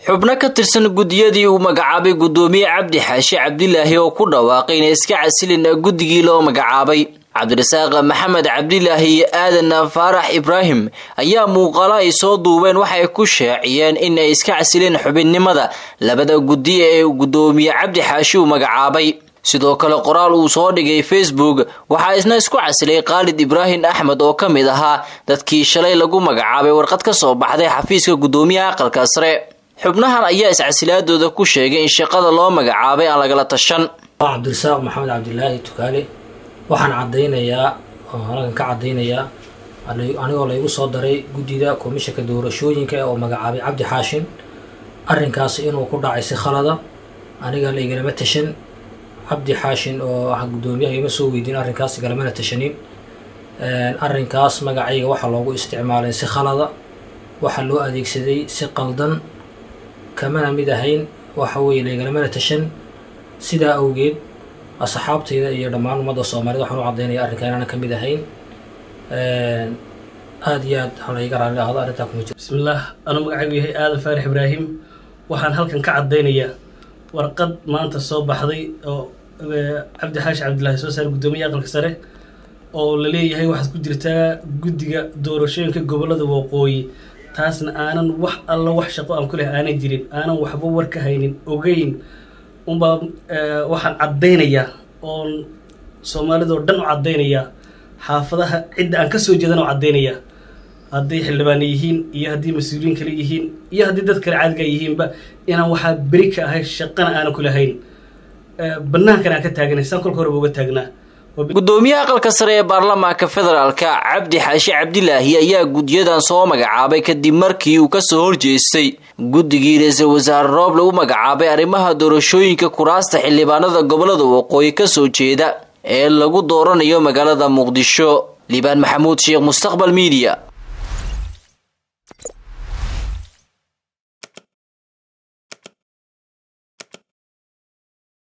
xubno ka tirsan guddiyadii uu magacaabay guddoomiye cabdi xaashi cabdilaahi oo ku dhawaaqay inay iska casilin guddigii loo magacaabay cabdirasaaq maxamed cabdilaahi iyo aadan faarax ibraahim ayaa muuqaalo ay soo duubeen waxay ku shaaciyeen in ay iska casileen xubinnimada labada guddi ee guddoomiye cabdi xaashi uu magacaabay sidoo kale qoraal uu soo dhigay facebook waxaa isna isku casilay khaalid ibraahim axmed oo ka mid ahaa dadkii shalay lagu magacaabay warqad ka soo baxday xafiiska guddoomiyaha aqalka sare xubnahan ayaa iscasilaadooda ku sheegay in shaqada loo magacaabay aan lagala tashan cabdirasaaq maxamed cabdilaahi tukaale waxaan caddaynayaa oo halkan ka caddaynayaa anigoo laygu soo daray guddida komishanka doorashooyinka oo magacaabay cabdi xaashin arrinkaas inuu ku dhacay si khalada aniga laigalama tashan cabdi xaashin oo ah guddoomiyaha ima soo weydiin arrinkaas igalamana tashanin arrinkaas magacayga waxaa loogu isticmaalay si khalada waxaa loo adeegsaday si qaldan kamana mid ahayn waxa weeye laigalamana tashan sidaa awgeed asxaabtayda iyo dhammaan ummadda soomaaliyed waxaan u caddaynaya arrinkaa inaanan ka mid ahayn aada iyo aad halayga raalli ahdo arrintaa kuma jiro bismillaah anuu magacaygu yahay aadan faarix ibraahim waxaan halkan ka caddaynayaa warqad maanta soo baxday oo cabdi xaashi cabdillaahi soo saaray guddoomiyaha aqalka sare oo la leeyahay waxaad ku jirtaa guddiga doorashooyinka gobollada waqooyi taasna aanan wax alla wax shaqo aan ku leh aanan jirin aanan waxba war ka haynin ogeyn unbaa waxaan caddaynayaa oon soomaalidoo dhan u caddaynayaa xaafadaha cidda aan ka soo jeedan oo caddaynayaa hadday xildhibaana yihiin iyo haddii mas-uuliyiin kale yihiin iyo haddii dad kale caadiga yihiinba inaan waxaa beri ka ahay shaqana aanan ku lahayn banaankan aan ka taaganay saan kolka horeba uga taagnaa guddoomiyaha aqalka sare ee baarlamaanka federaalka cabdi xaashi cabdilaahi ayaa guddiyadan soo magacaabay kadib markii uu kasoo horjeestay guddigii ra-iisul wasaare rooble u magacaabay arrimaha doorashooyinka kuraasta xildhibaanada gobolada waqooyi kasoo jeeda ee lagu dooranayo magaalada muqdisho liibaan maxamuud sheekh mustaqbal miidiya